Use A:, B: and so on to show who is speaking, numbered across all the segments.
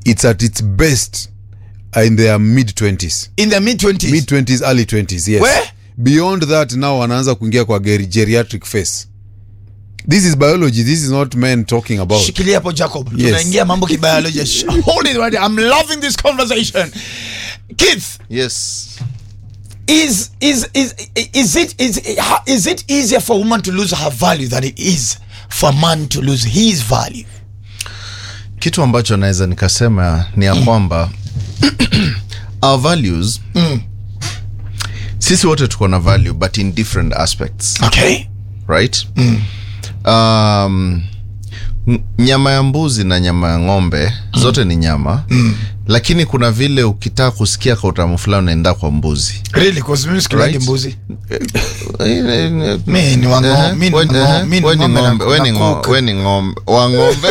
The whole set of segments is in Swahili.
A: it's at its best in their mid 20s
B: in the mid 20s
A: mid 20s early 20s yes
B: Where?
A: beyond that now wanaanza kuingia kwa geri- geriatric phase this is biology this is not men talking about
B: shikilia hapo jacob
A: Yes.
B: tunaingia mambo kibiolojia Sh- hold it right there. i'm loving this conversation keith
C: yes
B: is is is is it is is it easier for a woman to lose her value than it is for a man to lose his value
C: kitu ambacho naweza nikasema ni ya kwamba our values sisi wote tuko na value but in different aspects
B: okay
C: right um, n- nyama ya mbuzi na nyama ya ng'ombe zote ni nyama lakini kuna vile ukitaka kusikia kwa utamu fulani unaenda kwa mbuzi
B: really because mimi sikilagi
C: Right.
B: mbuzi
C: Eh,
B: mimi ni wango
C: eh,
B: mimi ni
C: we-
B: wango
C: eh,
B: mimi
C: we
B: ni
C: ni
B: ng'ombe
C: ng'ombe, we ni
B: na
C: ng'o-
B: cook.
C: we ni ng'ombe wa ng'ombe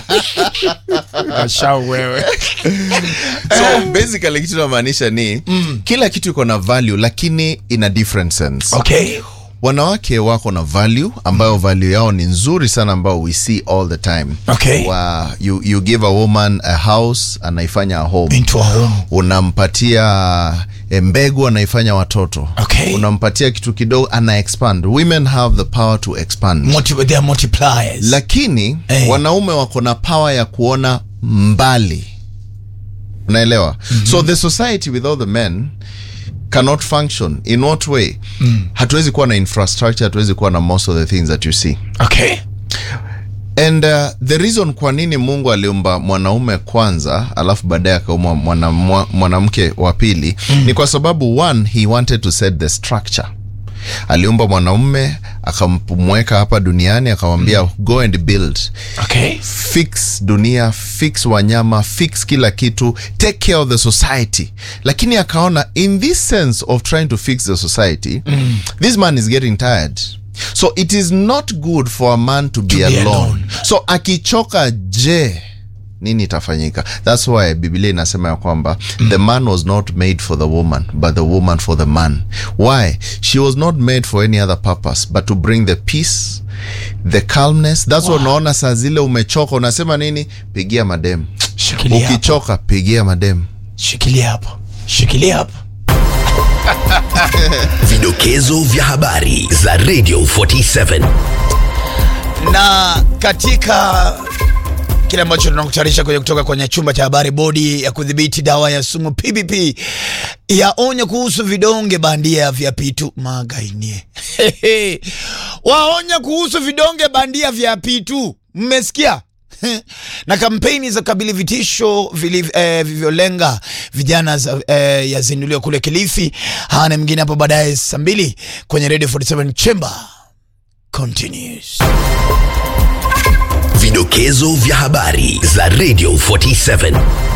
B: Ashau wewe
C: so basically kitu namaanisha ni kila kitu iko na value lakini in a different sense
B: okay
C: wanawake wako na value ambayo value yao ni nzuri sana ambayo we see all the time
B: Okay.
C: Wa, you, you give a woman a house anaifanya a home
B: into a home
C: unampatia eh, mbegu anaifanya watoto
B: Okay.
C: unampatia kitu kidogo ana expand women have the power to expand
B: Multi, they are multipliers
C: lakini
B: Eh.
C: wanaume wako na power ya kuona mbali unaelewa mm-hmm. so the society without the men cannot function in what way mm. hatuwezi kuwa na infrastructure hatuwezi kuwa na most of the things that you see
B: okay
C: and uh, the reason kwa nini mungu aliumba mwanaume kwanza alafu baadaye akaumba mwana- mwa- mwanamke wa pili mm. ni kwa sababu one he wanted to set the structure aliumba mwanaume akamweka hapa duniani akamwambia mm. go and build
B: okay
C: fix dunia fix wanyama fix kila kitu take care of the society lakini akaona in this sense of trying to fix the society mm. this man is getting tired so it is not good for a man to be,
B: be
C: alone.
B: alone.
C: so akichoka je nini itafanyika thats why biblia inasema ya kwamba mm. the man was not made for the woman but the woman for the man why she was not made for any other purpose but to bring the peace the calmness thats wow. unaona saa zile umechoka unasema nini pigia madem
B: shikilia hapo
C: ukichoka pigia madem
B: shikilia hapo shikilia hapo
D: Vidokezo vya habari za Radio 47.
B: na katika kile ambacho tunakutayarisha kwenye kutoka kwenye chumba cha habari, bodi ya kudhibiti dawa ya sumu PPP yaonya kuhusu vidonge bandia vya pitu magainie waonya kuhusu vidonge bandia vya pitu, mmesikia? na kampeni za kabili vitisho vili- eh, vilivyolenga vijana za, eh, yazinduliwa kule Kilifi. Hana mwingine hapo baadaye saa mbili kwenye Radio 47 Chamber continues.
D: Vidokezo vya habari za Radio 47.